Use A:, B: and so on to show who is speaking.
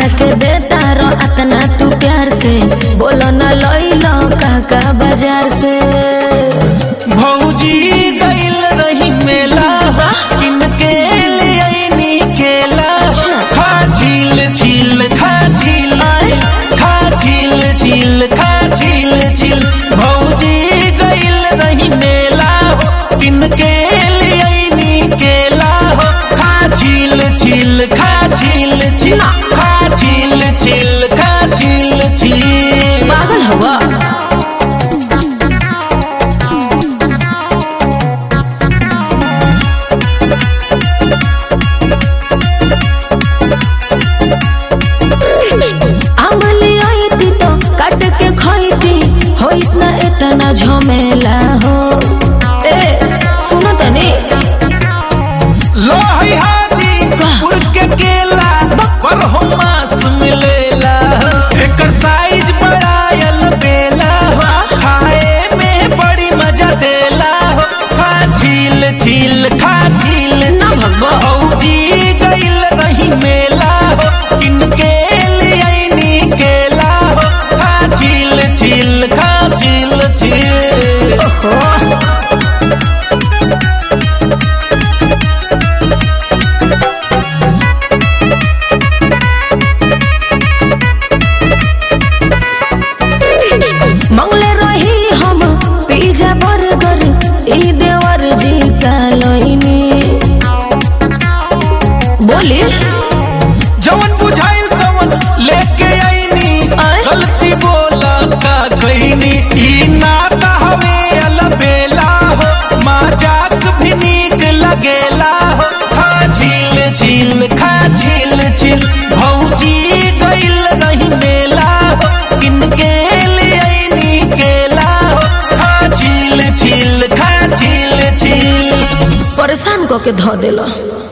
A: हमरा के देता रो अतना तू प्यार से बोलो ना लइलो काका बाजार से
B: भौजी गइल रही मेला किनके ले आईनी केला खा झील झील खा झील खा झील झील खा झील झील भौजी गइल रही मेला किनके ले आईनी केला खा झील झील खा झील झील खा झील झील खा झील झील
A: पागल हवा आमली आईती तो काट के खाईती होइत ना इतना झमेला हो ए सुनो तनी
B: लोही हाजी उड़ के केला पर हो मांस मिलेला एकर साइज बड़ा यल बेला खाए में बड़ी मजा देला खा झील झील खा झील
A: ना भगवा।
B: भौजी गइल रही मेला किनके ले आईनी केला खा झील झील खा झील झील
A: ओहो मंगले रही हम पिज्जा बर्गर ई देवर जी का लोइनी बोली
B: जवन बुझाइल तवन लेके आईनी
A: आय?
B: गलती बोला का कहनी ई नाता हवे अलबेला हो मजाक भी नीक लगेला हो खा झील झील खा झील झील भौजी गइल रही मेला हो किनके ले आईनी केला हो खा झील झील खा झील झील
A: परेशान कऽ के धऽ देला